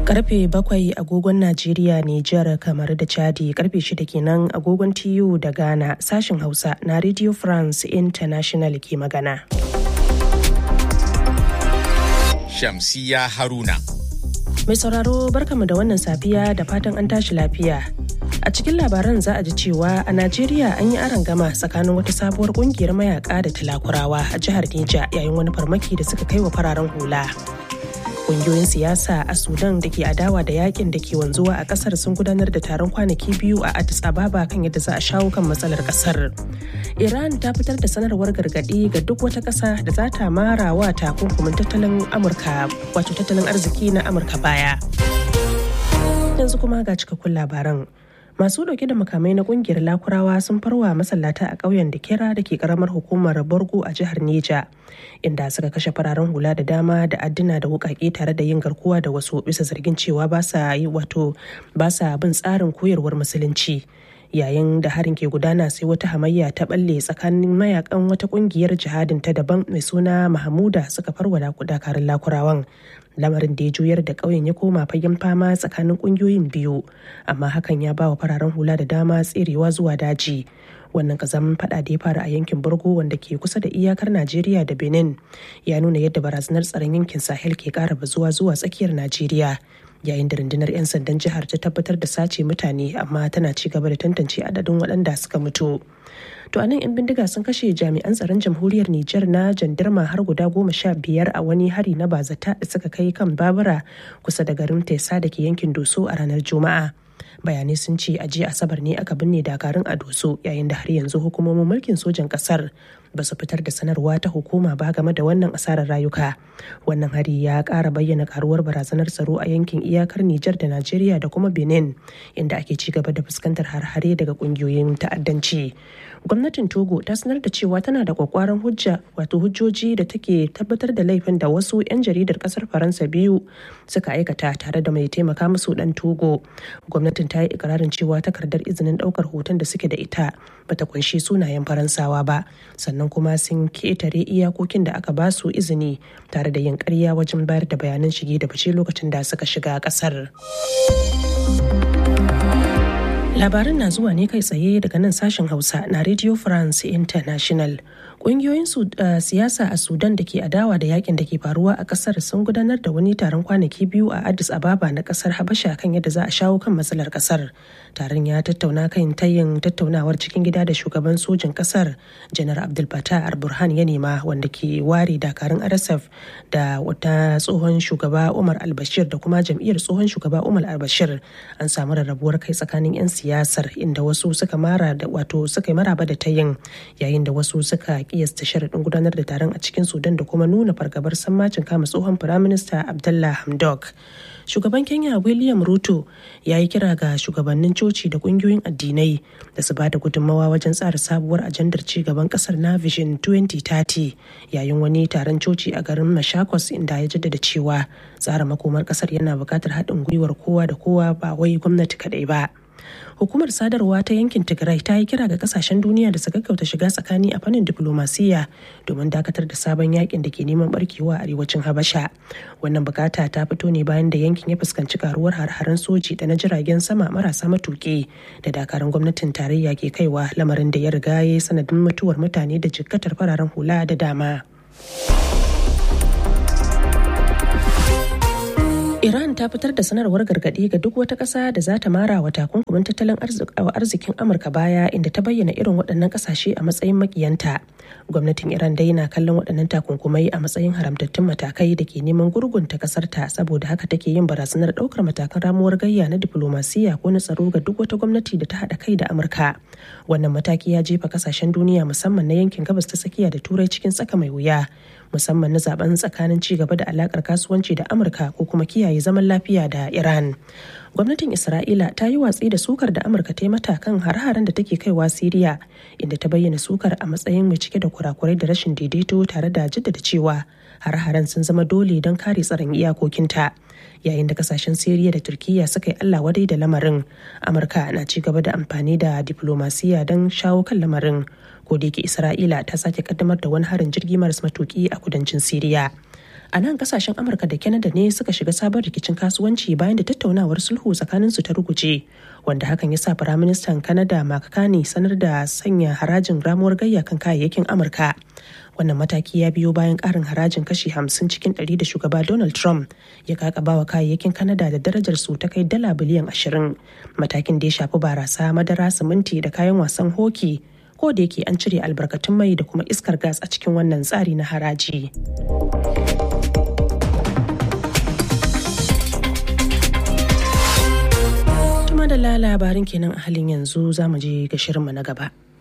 Karfe bakwai agogon Najeriya, Nijar, kamar da Chadi karfe shida kenan agogon TU da Ghana sashen Hausa na Radio France International ke magana. Shamsiya Haruna. Mai sauraro barkamu da wannan safiya da fatan an tashi lafiya. A cikin labaran za a ji cewa a Najeriya an yi aron gama tsakanin wata sabuwar kungiyar mayaka da talakurawa a jihar Neja yayin wani farmaki da suka kai wa fararen hula. Kungiyoyin siyasa a Sudan da ke adawa da yakin da ke wanzuwa a kasar sun gudanar da taron kwanaki biyu a Addis Ababa kan yadda za a shawo kan matsalar kasar. Iran ta fitar da sanarwar gargaɗi ga duk wata ƙasa da za ta mara wa takunkumin tattalin Amurka wato tattalin arziki na Amurka baya. Yanzu kuma ga cikakkun labaran. masu dauke da makamai na kungiyar lakurawa sun farwa masallata a ƙauyen da kera da ke karamar hukumar borgo a jihar neja inda suka kashe fararen hula da dama da adduna da wukake tare da yin garkuwa da wasu bisa zargin cewa ba sa yi wato ba sa bin tsarin koyarwar musulunci yayin da harin ke gudana sai wata hamayya ta balle tsakanin mayakan wata kungiyar jihadin ta daban mai suna mahamuda suka farwa dakarun lakurawan lamarin da ya juyar da ƙauyen ya koma fagen fama tsakanin ƙungiyoyin biyu amma hakan ya ba wa fararen hula da dama tserewa zuwa daji wannan kazamin fada da ya fara a yankin borgo wanda ke kusa da iyakar najeriya da benin ya nuna yadda barazanar tsaron yankin sahel ke ƙara bazuwa zuwa tsakiyar najeriya yayin da rundunar 'yan sandan jihar ta tabbatar da sace mutane amma tana ci gaba da tantance adadin waɗanda suka mutu to anan 'yan bindiga sun kashe jami'an tsaron jamhuriyar Nijar na jandarma har guda goma sha biyar a wani hari na bazata da suka kai kan babura kusa da garin Tesa da ke yankin Doso a ranar Juma'a. bayanai sun ce a jiya asabar ne aka binne dakarun a doso yayin da har yanzu hukumomin mulkin sojan kasar ba su fitar da sanarwa ta hukuma ba game da wannan asarar rayuka wannan hari ya kara bayyana karuwar barazanar tsaro a yankin iyakar nijar da najeriya da kuma benin inda ake ci gaba da fuskantar har-hare daga kungiyoyin ta'addanci gwamnatin togo ta sanar da cewa tana da kwakwaran hujja wato hujjoji da take tabbatar da laifin da wasu 'yan jaridar kasar faransa biyu suka aikata tare da mai taimaka musu dan togo gwamnatin ta yi ikirarin cewa takardar izinin daukar hoton da suke da ita bata kunshi sunayen faransawa ba sannan kuma sun ketare iyakokin da aka ba su izini tare da yin karya wajen bayar da bayanan shige da fice lokacin da suka shiga kasar. Labaran na zuwa ne kai tsaye daga nan sashen Hausa na Radio France International. Ƙungiyoyin siyasa a Sudan da ke adawa da yakin da ke faruwa a ƙasar sun gudanar da wani taron kwanaki biyu a Addis Ababa na ƙasar Habasha kan yadda za a shawo kan matsalar ƙasar. Taron ya tattauna kan tayin tattaunawar cikin gida da shugaban sojin ƙasar Janar Abdul Fattah al-Burhan ya nema wanda ke ware dakarun RSF da wata tsohon shugaba Umar al-Bashir da kuma jam'iyyar tsohon shugaba Umar al-Bashir an samu rarrabuwar kai tsakanin 'yan siyasar inda wasu suka mara da wato suka yi maraba da tayin yayin da wasu suka kiyasta sharaɗin gudanar da taron a cikin sudan da kuma nuna fargabar sammacin kama tsohon firaminista abdullah hamdok shugaban kenya william ruto ya yi kira ga shugabannin coci da kungiyoyin addinai da su ba da gudunmawa wajen tsara sabuwar ajandar ci gaban kasar na vision 2030 yayin wani taron coci a garin mashakos inda ya jaddada cewa tsara makomar kasar yana buƙatar haɗin gwiwar kowa da kowa ba wai gwamnati kaɗai ba hukumar sadarwa ta yankin tigray ta yi kira ga kasashen duniya da su gaggauta shiga tsakani a fannin diplomasiya domin dakatar da sabon yakin da ke neman barkewa a arewacin habasha wannan bukata ta fito ne bayan da yankin ya fuskanci karuwar har-haren soji da na jiragen sama marasa matuƙi da dakarun gwamnatin tarayya ke kaiwa lamarin da ya riga ya sanadin mutuwar mutane da jikkatar fararen hula da dama. Iran ta fitar da sanarwar gargaɗi ga duk wata ƙasa da za ta mara wa takunkumin tattalin arzikin Amurka baya inda ta bayyana irin waɗannan ƙasashe a matsayin makiyanta. Gwamnatin Iran dai na kallon waɗannan takunkumai a matsayin haramtattun matakai da ke neman gurgunta ƙasar ta saboda haka take yin barazanar ɗaukar matakan ramuwar gayya na diplomasiya ko na tsaro ga duk wata gwamnati da ta haɗa kai da Amurka. Wannan mataki ya jefa ƙasashen duniya musamman na yankin gabas ta tsakiya da turai cikin tsaka mai wuya. musamman na zaben tsakanin ci gaba da alakar kasuwanci da amurka ko kuma kiyaye zaman lafiya da iran gwamnatin isra'ila ta yi watsi da sukar da amurka ta yi mata kan har-haren da take kaiwa siriya inda ta bayyana sukar a matsayin mai cike da kurakurai da rashin daidaito tare da jaddada cewa har-haren sun zama dole don kare tsaron iyakokinta yayin da kasashen siriya da turkiya suka yi allah wadai da lamarin amurka na ci gaba da amfani da diplomasiya don shawo kan lamarin ko da yake isra'ila ta sake kaddamar da wani harin jirgi maras matuki a kudancin siriya a nan kasashen amurka da canada ne suka shiga sabon rikicin kasuwanci bayan da tattaunawar sulhu tsakanin su ta ruguje wanda hakan ya sa firaministan canada mark carney sanar da sanya harajin ramuwar gayya kan kayayyakin amurka wannan mataki ya biyo bayan karin harajin kashi 50 cikin 100 da shugaba donald trump ya kakaba wa kayayyakin canada da darajar su ta kai dala biliyan 20 matakin da ya shafi barasa madara siminti da kayan wasan hoki ko da yake an cire albarkatun mai da kuma iskar gas a cikin wannan tsari na haraji. Tuma da labarin kenan a halin yanzu za mu je ga shirinmu na gaba.